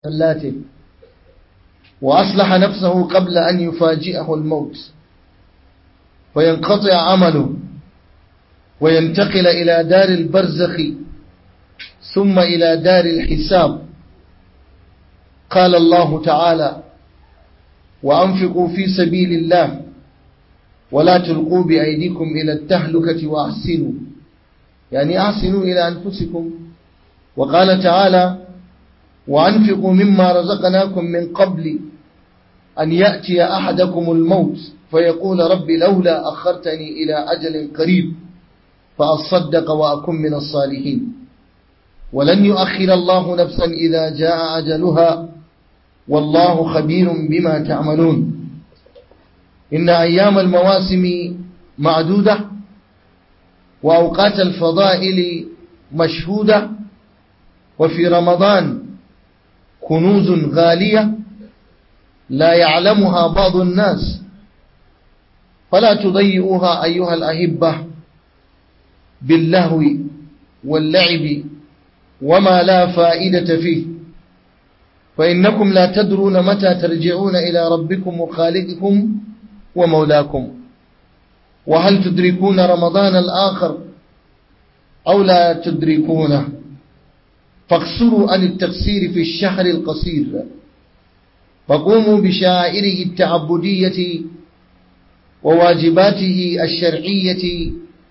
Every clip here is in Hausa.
سلاته وأصلح نفسه قبل أن يفاجئه الموت وينقطع عمله وينتقل إلى دار البرزخ ثم إلى دار الحساب قال الله تعالى وأنفقوا في سبيل الله ولا تلقوا بأيديكم إلى التهلكة وأحسنوا يعني أحسنوا إلى أنفسكم وقال تعالى وأنفقوا مما رزقناكم من قبل أن يأتي أحدكم الموت فيقول رب لولا أخرتني إلى أجل قريب فأصدق وأكن من الصالحين ولن يؤخر الله نفسا إذا جاء أجلها والله خبير بما تعملون إن أيام المواسم معدودة وأوقات الفضائل مشهودة وفي رمضان كنوز غالية لا يعلمها بعض الناس فلا تضيئوها أيها الأهبة باللهو واللعب وما لا فائدة فيه فإنكم لا تدرون متى ترجعون إلى ربكم وخالقكم ومولاكم وهل تدركون رمضان الآخر أو لا تدركونه فاقصروا عن التقصير في الشهر القصير فقوموا بشعائره التعبدية وواجباته الشرعية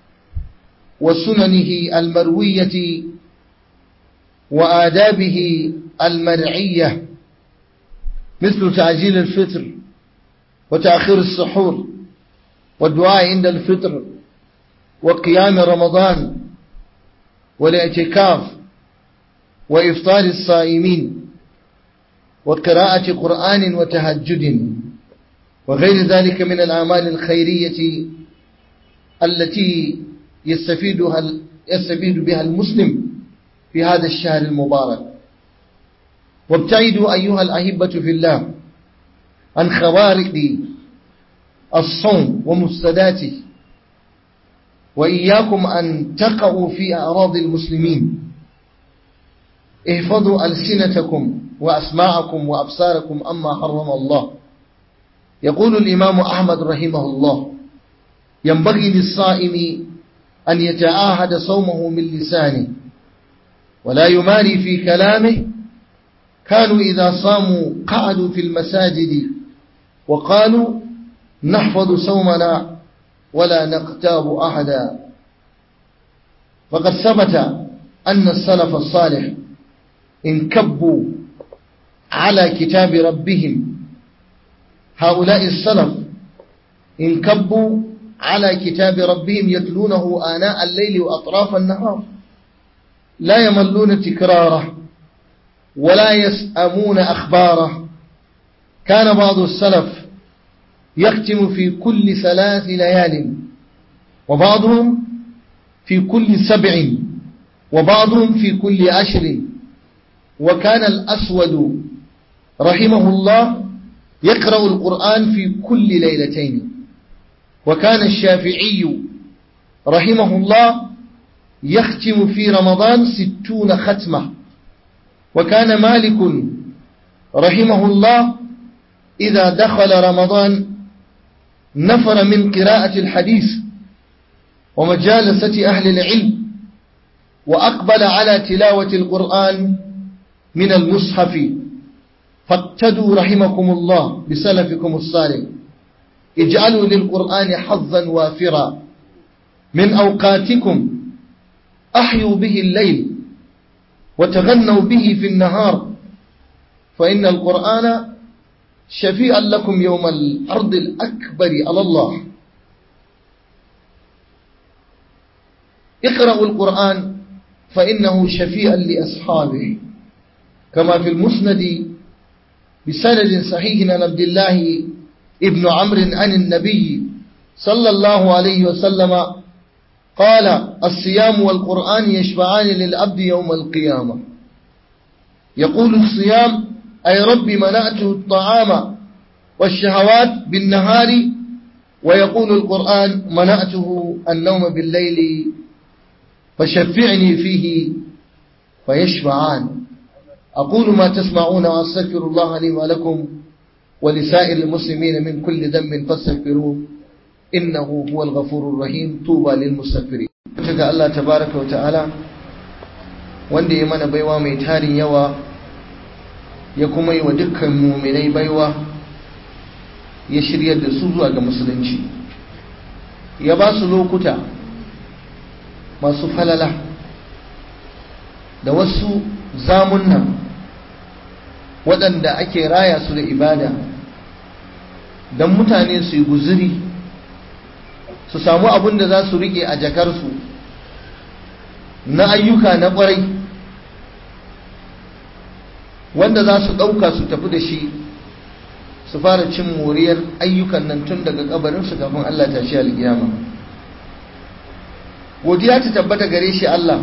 وسننه المروية وآدابه المرعية مثل تعجيل الفطر وتأخير السحور والدعاء عند الفطر وقيام رمضان والاعتكاف وإفطار الصائمين وقراءة قرآن وتهجد وغير ذلك من الأعمال الخيرية التي يستفيدها يستفيد بها المسلم في هذا الشهر المبارك وابتعدوا أيها الأحبة في الله عن خوارق الصوم ومفسداته وإياكم أن تقعوا في أعراض المسلمين احفظوا ألسنتكم وأسماعكم وأبصاركم أما حرم الله يقول الإمام أحمد رحمه الله ينبغي للصائم أن يتعاهد صومه من لسانه ولا يماري في كلامه كانوا إذا صاموا قعدوا في المساجد وقالوا نحفظ صومنا ولا نقتاب أحدا فقد ثبت أن السلف الصالح انكبوا على كتاب ربهم هؤلاء السلف انكبوا على كتاب ربهم يتلونه آناء الليل وأطراف النهار لا يملون تكراره ولا يسأمون أخباره كان بعض السلف يختم في كل ثلاث ليال وبعضهم في كل سبع وبعضهم في كل عشر وكان الأسود رحمه الله يقرأ القرآن في كل ليلتين وكان الشافعي رحمه الله يختم في رمضان ستون ختمة وكان مالك رحمه الله إذا دخل رمضان نفر من قراءة الحديث ومجالسة أهل العلم وأقبل على تلاوة القرآن من المصحف فاقتدوا رحمكم الله بسلفكم الصالح اجعلوا للقرآن حظا وافرا من أوقاتكم أحيوا به الليل وتغنوا به في النهار فإن القرآن شفيعا لكم يوم الأرض الأكبر على الله اقرأوا القرآن فإنه شفيعا لأصحابه كما في المسند بسند صحيح عن عبد الله ابن عمرو عن النبي صلى الله عليه وسلم قال الصيام والقرآن يشفعان للعبد يوم القيامة يقول الصيام أي رب منعته الطعام والشهوات بالنهار ويقول القرآن منعته النوم بالليل فشفعني فيه فيشفعان أقول ما تسمعون وأستغفر الله لي ولكم ولسائر المسلمين من كل ذنب فاستغفروه إنه هو الغفور الرحيم طوبى للمستغفرين ga Allah tabaraka wa ta'ala wanda ya mana baiwa mai tarin yawa ya kuma yi wa dukkan muminai baiwa ya shiryar da su zuwa ga musulunci ya ba su lokuta masu falala da wasu zamunna waɗanda ake raya su da ibada don mutane su yi guzuri su samu abin da za su riƙe a jakarsu na ayyuka na ƙwarai wanda za su ɗauka su tafi da shi su fara cin moriyar ayyukan nan tun daga kabarinsu kafin Allah ta shi alƙiyama godiya ta tabbata gare shi Allah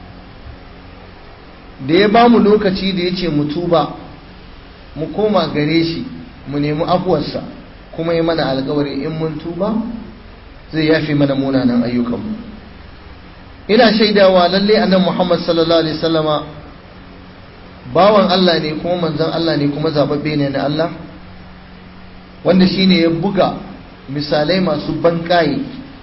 da ya ba mu lokaci da ya ce mu tuba mu koma gare shi mu nemi afuwarsa kuma yi mana alkawari in mun tuba zai yafe mana munanan ayyukanmu ina shaidawa lalle annan Muhammad sallallahu alaihi wasallama bawan Allah ne kuma manzon Allah ne kuma zababbe ne na Allah wanda shine ya buga misalai masu banƙaye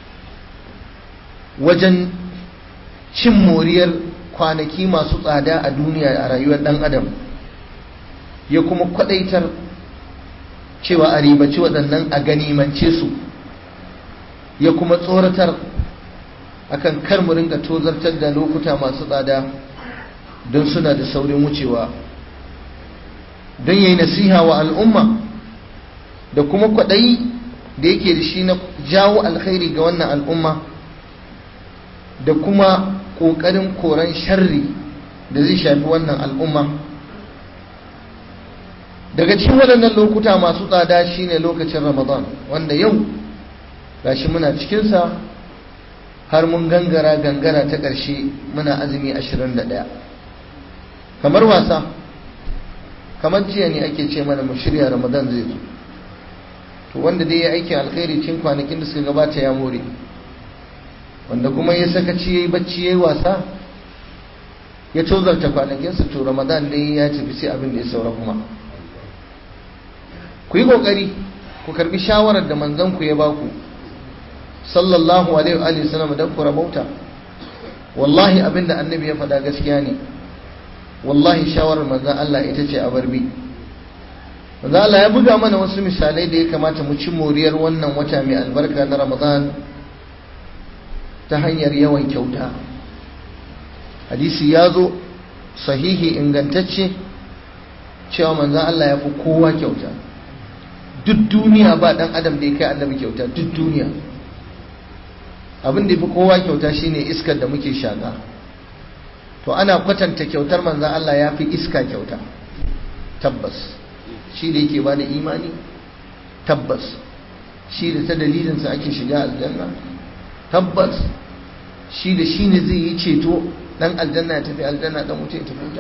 wajen cin moriyar kwanaki masu tsada a duniya a rayuwar ɗan adam ya kuma kwadaitar cewa a ribaci waɗannan a ganimance su ya kuma tsoratar akan kar mu ringa tozartar da lokuta masu tsada don suna da saurin wucewa don yayi nasiha wa al'umma da kuma kwaɗayi da yake da shi na jawo alkhairi ga wannan al'umma da kuma ƙoƙarin koran sharri da zai shafi wannan al'umma daga cikin waɗannan lokuta masu tsada shine lokacin ramadan wanda yau gashi muna cikinsa har mun gangara gangara ta ƙarshe muna azumi 21 kamar wasa kamar jiya ne ake ce mana mu shirya ramadan zai zo to wanda dai ya aiki alkhairi cikin kwanakin da suka gabata ya more wanda kuma ya sakaci ya yi bacci ya yi wasa ya tozarta kwanakinsa to ramadan dai ya tafi sai abin da ya saura kuma ku yi ƙoƙari ku karbi shawarar da manzanku ya baku sallallahu alaihi wa sallam don ku rabauta wallahi abin da annabi ya faɗa gaskiya ne wallahi shawarar manzan Allah ita ce a barbi manzan Allah ya buga mana wasu misalai da ya kamata mu ci moriyar wannan wata mai albarka na ramadan ta hanyar yawan kyauta hadisi ya zo sahihi ingantacce cewa manzan Allah ya fi kowa kyauta duk duniya ba dan adam da ya kai annabi kyauta duk duniya abin da ya fi kowa kyauta shine iskar da muke shaka to ana kwatanta kyautar manzan Allah ya fi iska kyauta tabbas shi da yake ba da imani tabbas shi da ta dalilinsa ake shiga aljanna tabbas shi da shi ne zai yi ceto dan aljanna ya tafi aljanna dan wuce ya tafi wuta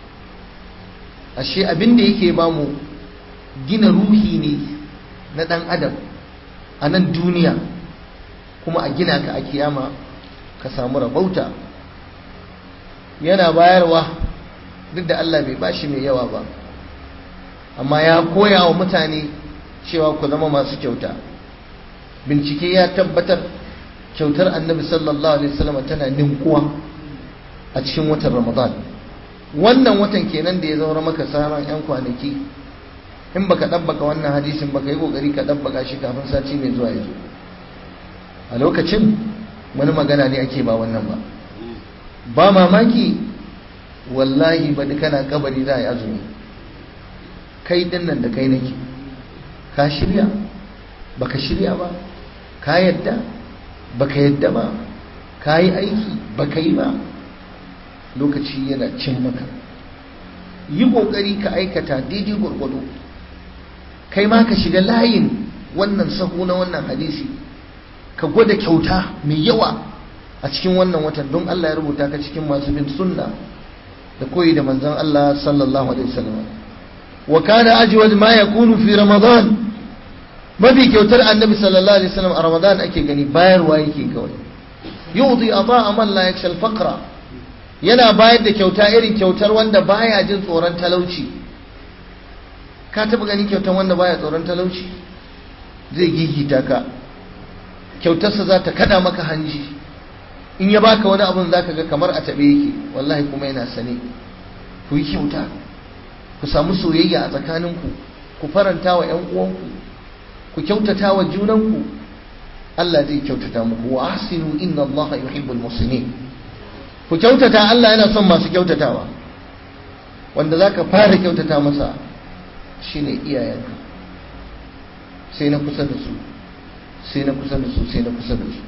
ashe abin da yake ba mu gina ruhi ne na dan adam a nan duniya kuma a gina ka a kiyama ka samu rabauta yana bayarwa duk da Allah bai bashi mai yawa ba amma ya koya wa mutane cewa ku zama masu kyauta bincike ya tabbatar kyautar annabi sallallahu alaihi wasallam tana ninkuwa a cikin watan ramadan wannan watan kenan da ya zaura maka sauran yan kwanaki in baka dabbaka wannan hadisin baka yi kokari ka dabbaka shi kafin sati mai zuwa ya zo a lokacin wani magana ne ake ba wannan ba ba mamaki wallahi ba kana kabari za a yi azumi kai dinnan da kai nake ka shirya baka shirya ba ka yadda baka yadda ba ka yi aiki baka yi ba lokaci yana cin maka yi kokari ka aikata daidai gwargwado kai ma ka shiga layin wannan sahu na wannan hadisi ka gwada kyauta mai yawa a cikin wannan watan don Allah ya rubuta ka cikin masu bin sunna da koyi da manzon Allah sallallahu alaihi wasallam wa kana ajwad ma yakunu fi ramadan mafi kyautar annabi sallallahu alaihi wasallam a ramadan ake gani bayarwa yake kawai yudi ata man la yakshal faqra yana bayar da kyauta irin kyautar wanda baya jin tsoron talauci ka taba ganin kyautar wanda baya tsoron talauci zai gigita ka kyautarsa za ta kada maka hanji in ya baka wani abun za ka ga kamar a taɓe yake wallahi kuma yana sane ku yi kyauta ku samu soyayya a tsakaninku ku faranta wa 'yan uwanku ku kyautata wa junanku Allah zai kyautata muku wa ahsinu inna Allah yuhibbul muhsinin ku kyautata Allah yana son masu kyautatawa wanda zaka fara kyautata masa shine iyayenka sai na kusa da su sai na kusa da su sai na kusa da su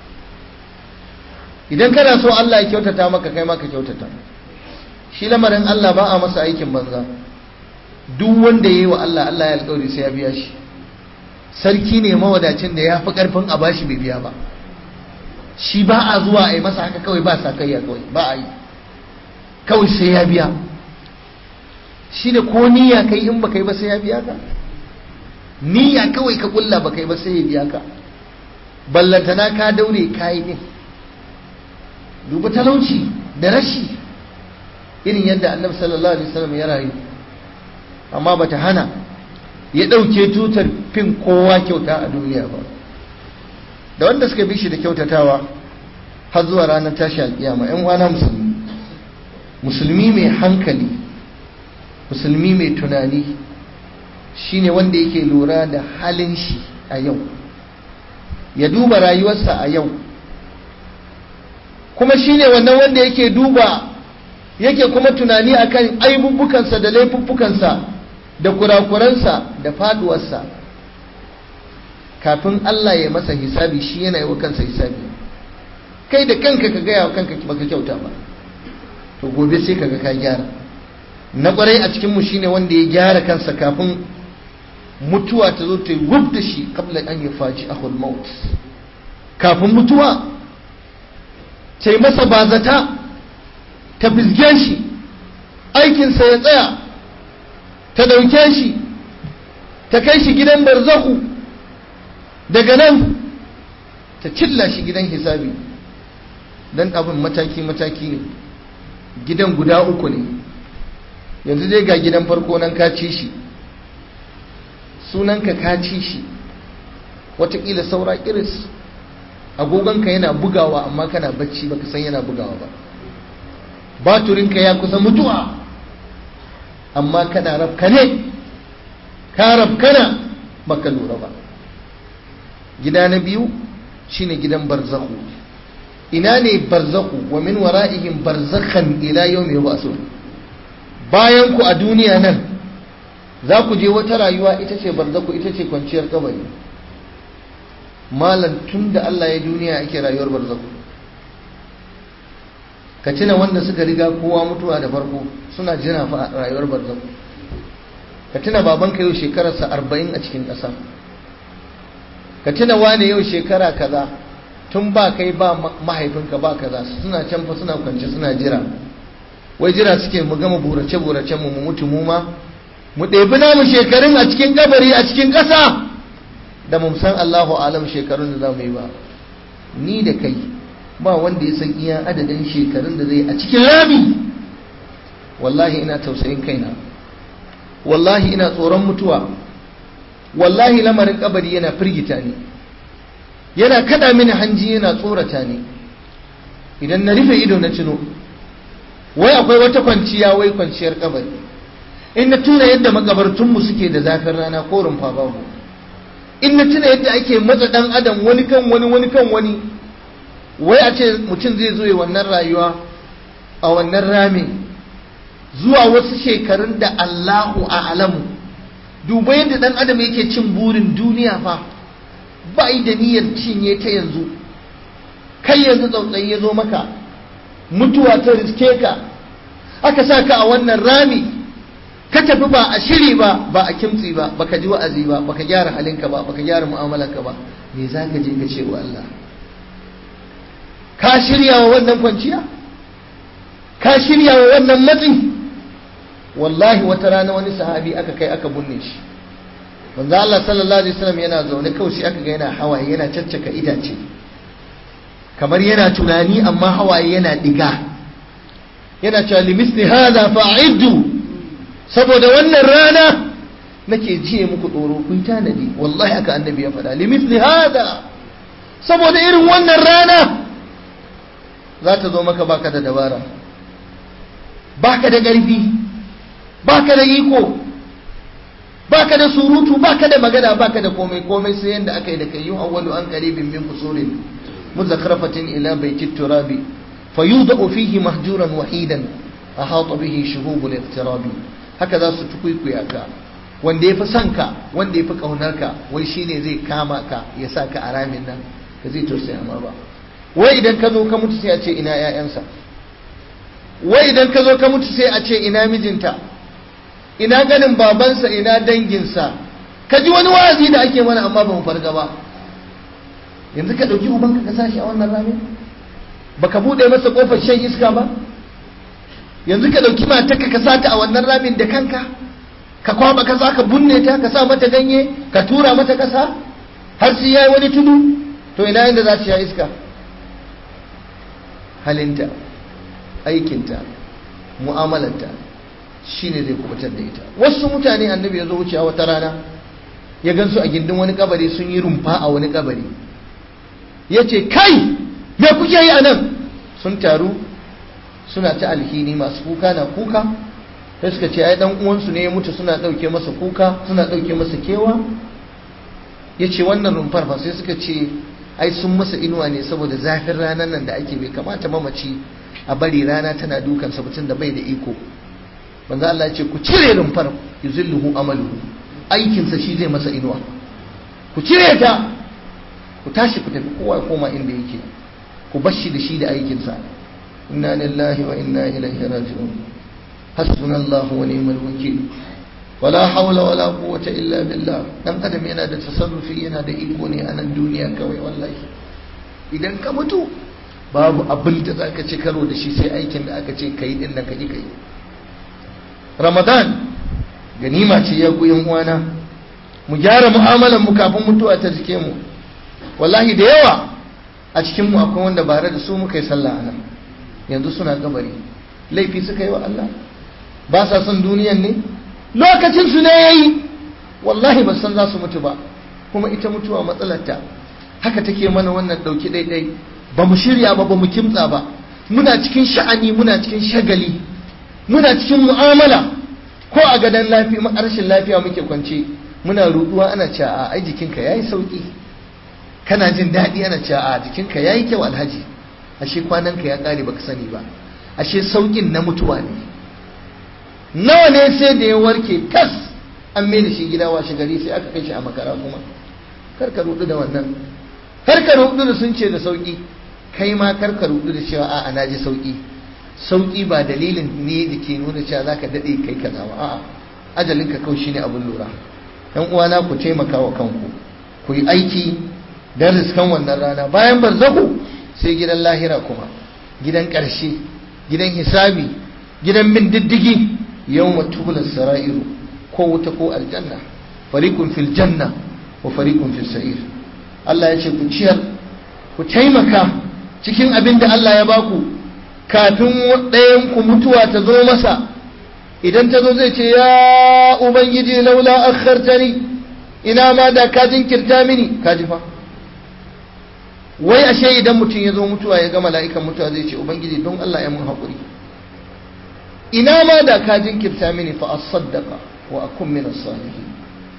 idan kana so Allah ya kyautata maka kai ma ka kyautata shi lamarin Allah ba a masa aikin banza duk wanda yayi wa Allah Allah ya alƙawari sai ya biya shi sarki ne mawadacin da ya fi ƙarfin a bashi bai biya ba shi ba a zuwa a yi masa haka kawai ba sa kaiya kawai ba a yi kawai sai ya biya shi da ko niyya kai in ba kai ba sai ya biya ka niyya kawai ka kulla ba kai ba sai ya biya ka ballantana ka daure kayi din duba talauci da rashi irin yadda annabi sallallahu alaihi wasallam ya rayu amma bata hana ya ɗauke tutar fin kowa kyauta a duniya ba da wanda suka bi shi da kyautatawa har zuwa ranar tashi alƙiyama ‘yan wana musulmi musulmi mai hankali musulmi mai tunani shine wanda yake lura da halin shi a yau ya duba rayuwarsa a yau kuma shine wannan wanda yake duba yake kuma tunani akan aibubbukansa da laifuffukansa da kurakuransa da faduwarsa kafin Allah ya masa hisabi shi yana yi wa kansa hisabi kai da kanka ka gaya wa kanka baka kyauta ba to gobe sai kaga ka gyara na kwarai a cikin mu shine wanda ya gyara kansa kafin mutuwa ta zo ta yi wub da shi kabla an yi faci ahul maut kafin mutuwa ta yi masa bazata ta fizge shi aikinsa ya tsaya ta ɗauke shi ta kai shi gidan barzahu daga nan ta cilla shi gidan hisabi don abin mataki-mataki ne gidan guda uku ne yanzu dai ga gidan farko nan ka ci shi sunanka ka ci shi watakila saura iris agogonka yana bugawa amma kana bacci baka san yana bugawa ba baturinka ya kusa mutuwa amma kana rafkane ka rafkana baka lura ba gida na biyu shine gidan barzahu ina ne barzahu wa min wara'ihim barzakhan ila yawmi yub'asun bayan ku a duniya nan za ku je wata rayuwa ita ce barzaku ita ce kwanciyar kabari malam tun da Allah ya duniya ake rayuwar barzaku ka tuna wanda suka riga kowa mutuwa da farko suna jira fa rayuwar barzaku ka tuna babanka yau shekararsa arba'in a cikin ƙasa ka tuna wane yau shekara kaza tun ba kai ba mahaifinka ba kaza suna can fa suna kwance suna jira wai jira suke mu gama burace burace mu mu mutu mu ma mu ɗebi namu shekarun a cikin kabari a cikin ƙasa da mu san Allahu alam shekarun da za mu yi ba ni da kai ba wanda ya san iya adadin shekarun da zai a cikin rami wallahi ina tausayin kaina wallahi ina tsoron mutuwa wallahi lamarin kabari yana firgita ni yana kada mini hanji yana tsorata ni idan na rufe ido na tuno wai akwai wata kwanciya wai kwanciyar kabari in na tuna yadda makabartunmu suke da zafin rana ko rumfa babu in na tuna yadda ake matsa dan adam wani kan wani wani kan wani wai a ce mutum zai zo ya wannan rayuwa a wannan rami zuwa wasu shekarun da Allahu a'lamu duba yadda dan adam yake cin burin duniya fa ba da niyyar cinye ta yanzu kai yanzu tsautsayi ya zo maka mutuwa ta riske ka aka sa ka a wannan rami ka tafi ba a shiri ba ba a kimtsi ba baka ji wa'azi ba baka gyara halinka ba baka gyara mu'amalarka ba me za ka je ka ce wa Allah ka shirya wa wannan kwanciya ka shirya wa wannan matsi wallahi wata rana wani sahabi aka kai aka bunne shi manzo Allah sallallahu alaihi wasallam yana zaune kawai sai aka ga yana hawaye yana caccaka itace kamar yana tunani amma hawaye yana diga yana cewa limisli hada fa'iddu saboda wannan rana nake jiye muku tsoro kun tanadi wallahi aka annabi ya faɗa limisli hada saboda irin wannan rana za ta zo maka baka da dabara baka da ƙarfi baka da iko baka da surutu baka da magana baka da komai komai sai yanda aka yi da kai yun awwalu an qaribin min fusulin muzakrafatin ila baiti turabi fayudau fihi mahjuran wahidan ahata bihi shuhubul iqtirabi haka za su tukuikuya ka wanda yafi son ka wanda yafi kaunar ka wai shine zai kama ka ya sa ka a ramin nan ka zai tausaya ma ba wai idan ka zo ka mutu sai a ce ina ƴaƴansa wai idan ka zo ka mutu sai a ce ina mijinta ina ganin babansa ina danginsa ka ji wani wa'azi da ake mana amma ba mu farga ba yanzu ka ɗauki ubanka ka sashi a wannan rami baka buɗe masa ƙofar shan iska ba yanzu ka ɗauki matarka ka sata a wannan ramin da kanka ka kwaba kasa ka bunne ta ka sa mata ganye ka tura mata kasa har sai yayi wani tudu to ina inda za ta sha iska halinta aikinta mu'amalarta shine zai kubutar da ita wasu mutane annabi ya zo wucewa wata rana ya gansu a gindin wani kabari sun yi rumfa a wani kabari ya ce kai me kuke yi a nan sun taru suna ta alhini masu kuka na kuka sai suka ce ai dan uwansu ne ya mutu suna ɗauke masa kuka suna ɗauke masa kewa ya ce wannan rumfar fa sai suka ce ai sun masa inuwa ne saboda zafin ranar nan da ake bai kamata mamaci a bari rana tana dukan mutum da bai da iko manzo Allah ya ce ku cire rumfar yuzilluhu amaluhu aikinsa shi zai masa inuwa ku cire ta ku tashi ku tafi kowa koma inda yake ku bashi da shi da aikinsa inna lillahi wa inna ilaihi raji'un hasbunallahu wa ni'mal wakil wala hawla wala quwwata illa billah dan adam yana da tasarrufi yana da iko ne a nan duniya kawai wallahi idan ka mutu babu abin da zaka ci karo da shi sai aikin da aka ce kai din nan ka ji kai ramadan ganima ce ya yan uwana mu gyara mu'amalan mu kafin mutuwa ta jike mu wallahi da yawa a cikin mu akwai wanda bare da su muka yi sallah a nan yanzu suna kabari laifi suka yi wa Allah ba sa son duniyan ne lokacin su ne yayi wallahi ba san za su mutu ba kuma ita mutuwa matsalarta haka take mana wannan dauki daidai ba mu shirya ba ba mu kimtsa ba muna cikin sha'ani muna cikin shagali muna cikin mu'amala ko a gadon lafiya rashin lafiya muke kwance muna ruduwa ana cewa a ai jikinka yayi sauki kana jin daɗi ana cewa a jikinka yayi kyau alhaji ashe kwananka ya ƙare baka sani ba ashe saukin na mutuwa ne nawa ne sai da ya warke kas an mai da shi gida washe gari sai aka kai shi a makara kuma kar ka rudu da wannan kar ka rudu da sun ce da sauki kai ma kar ka rudu da cewa a'a na ji sauki sauki ba dalilin ne da ke nuna cewa za ka daɗe kai kaza ba a'a ajalinka kawai shine abin lura yan uwana ku taimaka wa kanku ku yi aiki don riskan wannan rana bayan barzahu sai gidan lahira kuma gidan ƙarshe gidan hisabi gidan bin diddigi yau matubular sara'iru ko wuta ko aljanna farikun fil janna wa farikun fil sa'ir Allah ya ce ku ciyar ku taimaka cikin abin da Allah ya baku kafin ɗayan ku mutuwa ta zo masa idan ta zo zai ce ya ubangiji laula akhartani ina ma da ka jinkirta mini ka ji fa wai ashe idan mutum ya zo mutuwa ya ga mala'ikan mutuwa zai ce ubangiji don Allah ya mun haƙuri ina ma da ka jinkirta mini fa asaddaqa wa akun min as-salihin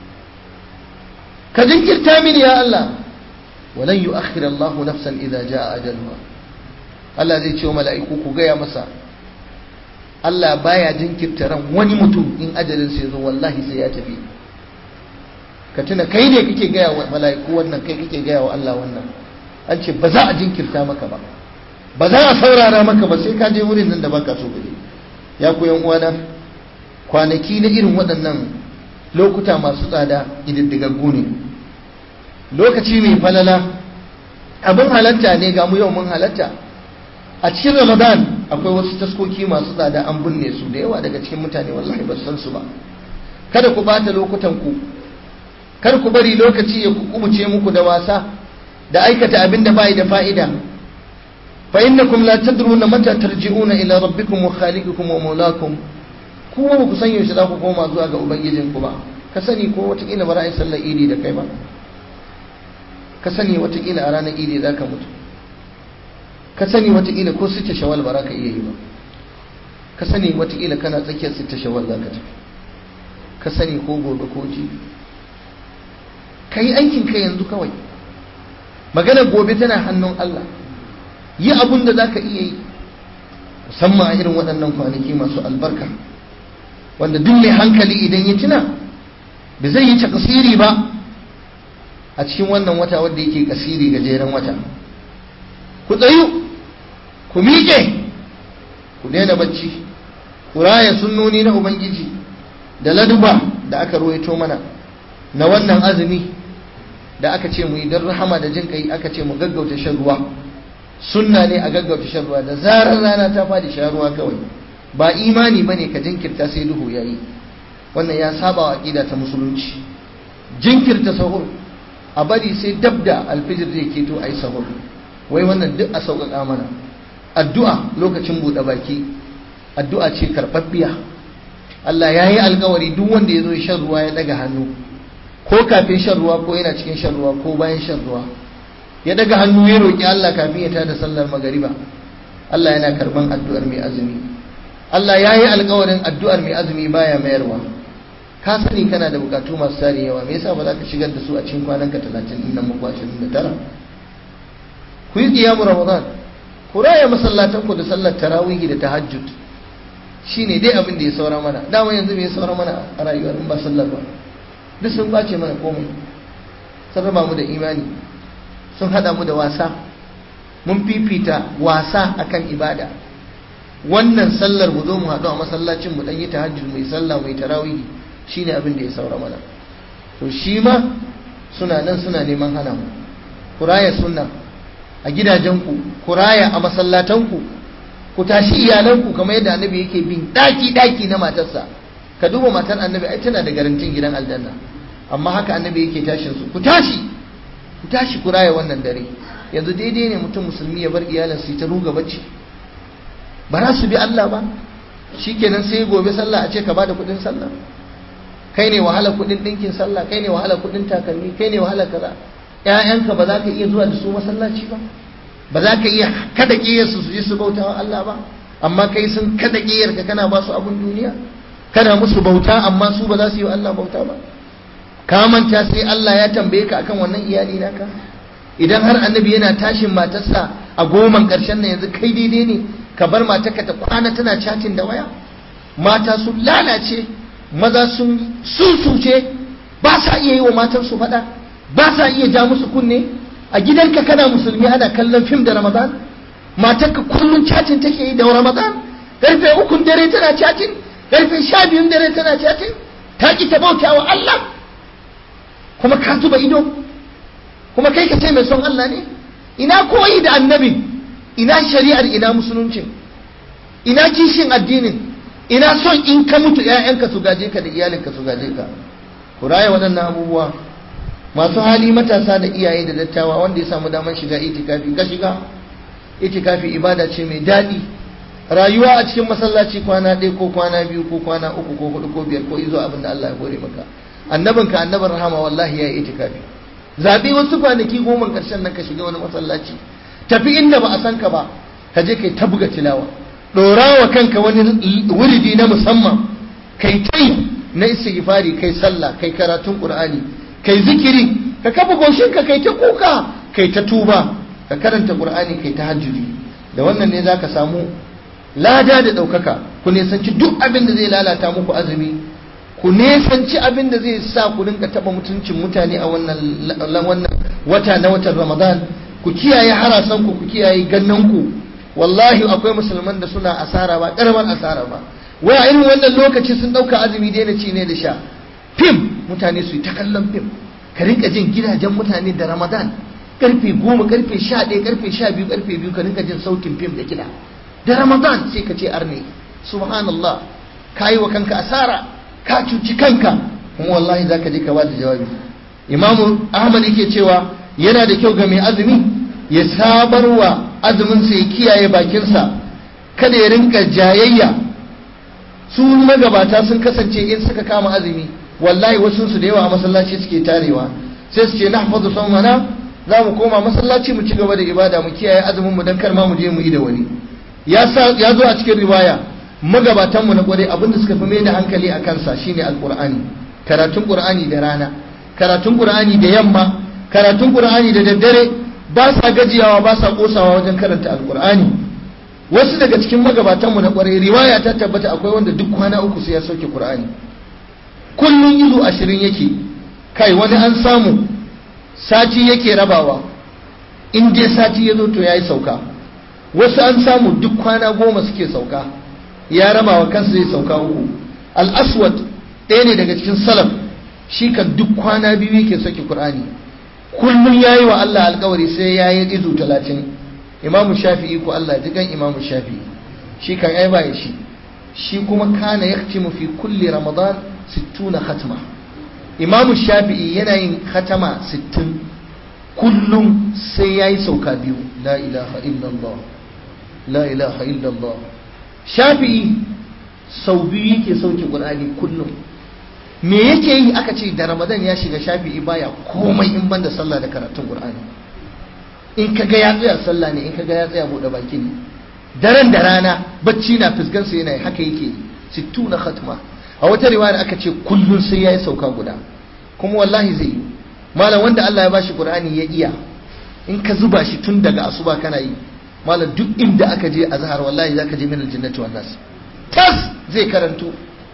ka jinkirta mini ya Allah walan yu'akhkhir Allah nafsan idza jaa ajaluha Allah zai ce wa mala'iku ku gaya masa Allah baya jinkirta ran wani mutum in ajalin sa yazo wallahi sai ya tafi ka tuna kai ne kake gaya wa mala'iku wannan kai kake gaya wa Allah wannan an ce ba za a jinkirta maka ba ba za a saurara maka ba sai ka je wurin nan da baka so ka je ya ku yan uwana kwanaki na irin waɗannan lokuta masu tsada ididdigaggu ne lokaci mai falala abin halatta ne ga mu yau mun halatta a cikin ramadan akwai wasu taskoki masu tsada an binne su da yawa daga cikin mutane wallahi ba san su ba kada ku bata lokutan ku kar ku bari lokaci ya kubuce muku da wasa da aikata abin da bai da fa'ida fa innakum la tadruna mata tarji'una ila rabbikum wa khaliqikum wa mawlakum ku ba ku san yaushe za ku koma zuwa ga ubangijinku ba ka sani ko watakila ba ra'ayin sallar idi da kai ba ka sani watakila a ranar idi za ka mutu ka sani watakila ko sita shawal ba za ka iya yi ba ka sani watakila kana tsakiyar sita shawal za ka tafi ka sani ko gobe ko jibi ka yi aikin ka yanzu kawai magana gobe tana hannun Allah yi abun da za ka iya yi musamman a irin waɗannan kwanaki masu albarka wanda duk mai hankali idan ya tuna da zai yi takasiri ba a cikin wannan wata wanda yake kasiri gajeren wata ku tsayu ku miƙe ku daina bacci ku raya sunnoni na ubangiji da laduba da aka ruwaito mana na wannan azumi da aka ce mu yi don rahama da jin kai aka ce mu gaggauta shan ruwa sunna ne a gaggauta shan ruwa da zarar rana ta fadi shan ruwa kawai ba imani bane ka jinkirta sai duhu yayi wannan ya saba wa aqida ta musulunci jinkirta sahur a bari sai dabda alfijir zai keto ayi sahur wai wannan duk a sauƙaƙa mana addu'a lokacin buɗe baki addu'a ce karɓaɓɓiya Allah ya yi alkawari duk wanda ya zo shan ruwa ya ɗaga hannu ko kafin shan ruwa ko yana cikin shan ruwa ko bayan shan ruwa ya ɗaga hannu ya roƙi Allah kafin ya tada sallar magariba Allah yana karɓan addu'ar mai azumi Allah ya yi alkawarin addu'ar mai azumi baya mayarwa ka sani kana da bukatu masu tare yawa me yasa ba za ka shigar da su a cikin kwananka talatin ɗin nan muku ashirin da tara ku yi ƙiyamu ramadan ku raya masallatanku da sallar tarawihi da tahajjud shine dai abin da ya saura mana dama yanzu me ya saura mana a rayuwar in ba sallar ba duk sun bace mana komai sun raba mu da imani sun hada mu da wasa mun fifita wasa akan ibada wannan sallar mu zo mu haɗu a masallacin mu dan yi tahajjud mai sallah mai tarawihi shine abin da ya saura mana to shi ma suna nan suna neman hana mu ku raya sunna a gidajenku ku raya a masallatanku ku tashi iyalanku kamar yadda annabi yake bin daki daki na matarsa ka duba matar annabi ai tana da garantin gidan aljanna amma haka annabi yake tashin su ku tashi ku tashi ku raya wannan dare yanzu daidai ne mutum musulmi ya bar iyalan su ta ruga bacci ba za su bi Allah ba shikenan sai gobe sallah a ce ka bada kuɗin sallah kai ne wahala kuɗin ɗinkin sallah kai ne wahala kuɗin takalmi kai ne wahala kaza ‘ya'yanka ba za ka iya zuwa da su masallaci ba ba za ka iya kada ƙiyarsu su je su bauta wa Allah ba amma kai sun kada ƙiyarka kana ba su abin duniya kana musu bauta amma su ba za su yi wa Allah bauta ba ka manta sai Allah ya tambaye ka akan wannan iyali naka idan har annabi yana tashin matarsa a goman ƙarshen nan yanzu kai daidai ne ka bar matarka ta kwana tana chatin da waya mata sun lalace maza sun susuce ba sa iya yi wa matansu faɗa ba sa iya ja musu kunne a gidanka kana musulmi ana kallon fim da ramadan matarka kullum cacin take yi da ramadan karfe ukun dare tana cacin karfe sha biyun dare tana cacin ta ki ta bauta wa Allah kuma ka zuba ido kuma kai ka ce mai son Allah ne ina koyi da annabi ina shari'ar ina musuluncin ina kishin addinin ina son in ka mutu 'ya'yanka su gaje ka da iyalinka su gaje ka ku raya waɗannan abubuwa masu hali matasa da iyaye da dattawa wanda ya samu damar shiga itikafi ka shiga itikafi ibada ce mai daɗi rayuwa a cikin masallaci kwana ɗaya ko kwana biyu ko kwana uku ko hudu ko biyar ko izo abin da Allah ya hore maka annabinka annabin rahama wallahi ya yi itikafi zaɓi wasu kwanaki goma ƙarshen nan ka shiga wani masallaci tafi inda ba a san ka ba ka je kai ta buga tilawa ɗora wa kanka wani wuridi na musamman kai tai na istighfari kai sallah kai karatun qur'ani kai zikiri ka kafa goshinka kai ta kuka kai ta tuba ka karanta qur'ani kai ta hajjudi da wannan ne zaka samu lada da ɗaukaka ku nesanci duk abin da zai lalata muku azumi ku nesanci abin da zai sa ku rinka taɓa mutuncin mutane a wannan wannan wata na watan ramadan ku kiyaye harasanku ku kiyaye gannanku wallahi akwai musulman da suna asara ba karamar asara ba wai a irin wannan lokaci sun ɗauka azumi daina ci ne da sha fim mutane su yi ta kallon fim ka rinka jin gidajen mutane da ramadan karfe goma karfe sha ɗaya karfe sha biyu karfe biyu ka rinka jin sautin fim da kiɗa da ramadan sai ka ce arne subhanallah ka yi wa kanka asara ka cuci kanka kuma wallahi za ka je ka bada jawabi imamu ahmad yake cewa yana da kyau ga mai azumi ya sabarwa azumin sa ya kiyaye bakinsa kada ya rinka jayayya su magabata sun kasance in suka kama azumi wallahi wasu su da yawa a masallaci suke tarewa sai su ce nahfazu sawmana za mu koma masallaci mu ci gaba da ibada mu kiyaye azumin mu dan kar ma mu je mu yi da wani ya ya zo a cikin riwaya magabatan mu na kware abinda suka fi mai da hankali a kansa shine alqur'ani karatun qur'ani da rana karatun qur'ani da yamma karatun qur'ani da daddare ba sa gajiyawa ba sa kosawa wajen karanta alqur'ani wasu daga cikin magabatan mu na kware riwaya ta tabbata akwai wanda duk kwana uku sai ya sauke qur'ani kullun izu ashirin yake kai wani an samu sati yake rabawa in dai sati ya zo to ya yi sauka wasu an samu duk kwana goma suke sauka ya raba wa kansa zai sauka uku al-aswad ɗaya ne daga cikin salaf shi kan duk kwana biyu yake sauke qur'ani kullum yayi wa Allah alkawari sai ya yi izu talatin imamu shafi'i ko Allah ji kan imamu shafi'i shi kan ai ba shi shi kuma kana yaktimu fi kulli ramadan 60 khatma imamu shafi'i yana yin khatama 60 kullum sai ya yi sauka biyu la ilaha illallah la ilaha illallah shafi'i sau biyu yake sauke ƙur'ani kullum me yake yi aka ce da ramadan ya shiga shafi'i baya komai in banda sallah da karatun ƙur'ani in ka ga ya tsaya sallah ne in ka ga ya tsaya buɗe baki ne daren da rana bacci na fuskansa yana yi haka yake sittu na khatma a wata riwaya aka ce kullum sai ya yi sauka guda kuma wallahi zai yi malam wanda Allah ya bashi Qur'ani ya iya in ka zuba shi tun daga asuba kana yi malam duk inda aka je azhar wallahi zaka je min aljannati wan nas tas zai karanto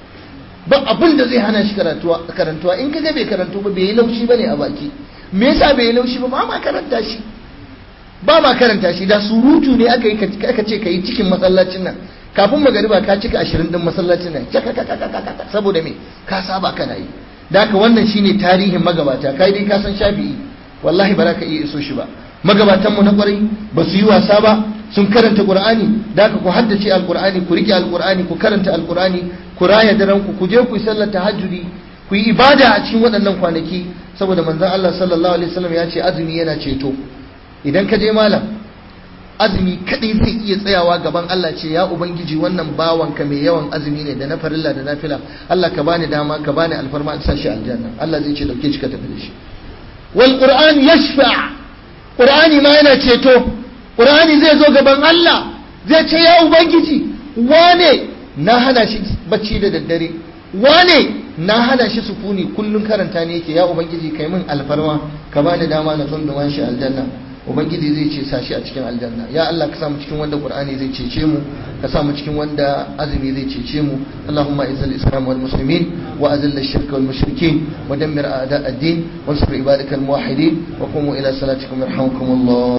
ba abin da zai hana shi karantuwa karantuwa in kaga bai karanto ba bai yi laushi bane a baki me yasa bai yi laushi ba ba ma karanta shi ba ma karanta shi da surutu ne aka yi aka ce kai cikin masallacin nan kafin magariba ka cika 20 din masallacin nan saboda me ka saba kana yi da haka wannan shine tarihin magabata kai dai ka san shafi'i wallahi ba za ka iya iso shi ba magabatanmu na kwarai ba su yi wasa ba sun karanta qur'ani da haka ku haddace alqur'ani ku rike alqur'ani ku karanta alqur'ani ku raya daren ku ku je ku yi sallar tahajjudi ku yi ibada a cikin waɗannan kwanaki saboda manzon Allah sallallahu alaihi wasallam ya ce azumi yana ceto idan ka je malam azumi kadai zai iya tsayawa gaban Allah ce ya ubangiji wannan bawanka mai yawan azumi ne da na farilla da na fila Allah ka bani dama ka bani alfarma in sa shi aljanna Allah zai ce dauke shi ka tafi da shi wal qur'an yashfa qur'ani ma yana ceto qur'ani zai zo gaban Allah zai ce ya ubangiji wane na hana shi bacci da daddare wane na hana shi sukuni kullun karanta ne yake ya ubangiji kai min alfarma ka bani dama na tsunduma shi aljanna ubangiji zai ce sashi a cikin aljanna ya Allah ka samu cikin wanda qur'ani zai cece mu ka samu cikin wanda azumi zai cece mu allahumma izzil islam wal muslimin wa azil ash-shirk wal mushrikin wa dammir a'da ad-din wansur ibadakal muwahhidin wa qumu ila salatikum yarhamukumullah